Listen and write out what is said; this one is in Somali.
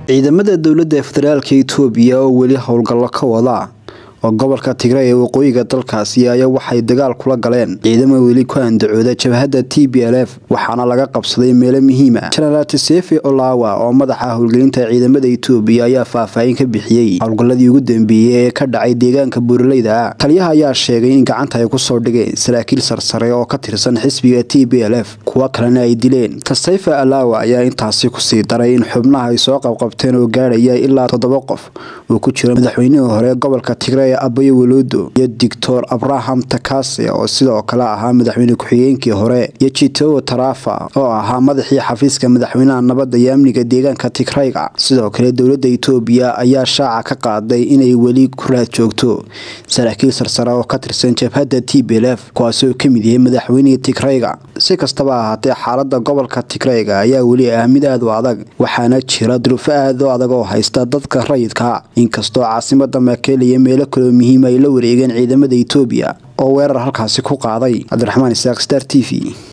ciidamada dowladda federaalka itoobiya oo weli howlgallo ka wada oo gobolka tigray ee waqooyiga dalkaasi ayaa waxay dagaal kula galeen ciidamo weli ku andacooda jabhadda t b l f waxaana laga qabsaday meelo muhiima jenaraal tisefe olawa oo madaxa howlgelinta ciidamada itoobiya ayaa faahfaahin ka bixiyey howlgalladii ugu dambeeyey ee ka dhacay deegaanka buuraleyda taliyaha ayaa sheegay in gacanta ay kusoo dhigeen saraakiil sarsare oo ka tirsan xisbiga t b l f kuwo kalena ay dileen tasefe alawa ayaa intaasi kusii daray in xubnaha ay soo qabqabteen oo gaadhaya ilaa toddoba qof uu ku jiro madaxweynihii hore gobolka tigray abayo waloodo iyo doctor abraham takase oo sidoo kale ahaa madaxweyne ku-xigeenkii hore iyo jitowo tarafa oo ahaa madaxii xafiiska madaxweynaha nabadda iyo amniga deegaanka tigrayga sidoo kale dowladda itoobiya ayaa shaaca ka qaaday inay weli ku raad joogto saraakiil sarsare oo ka tirsan jabhadda t b l f kuwaasoo ka mid yahay madaxweynihii tigrayga si kastaba ahaatee xaalada gobolka tigrayga ayaa weli ah mid aad u adag waxaana jira duruufo aad u adag oo haysta dadka rayidka inkastoo caasimada maakele iyo meelo kaloo muhiima ay la wareegeen ciidamada itoobiya oo weerar halkaasi ku qaaday cabdiraxmaan isaaq star t v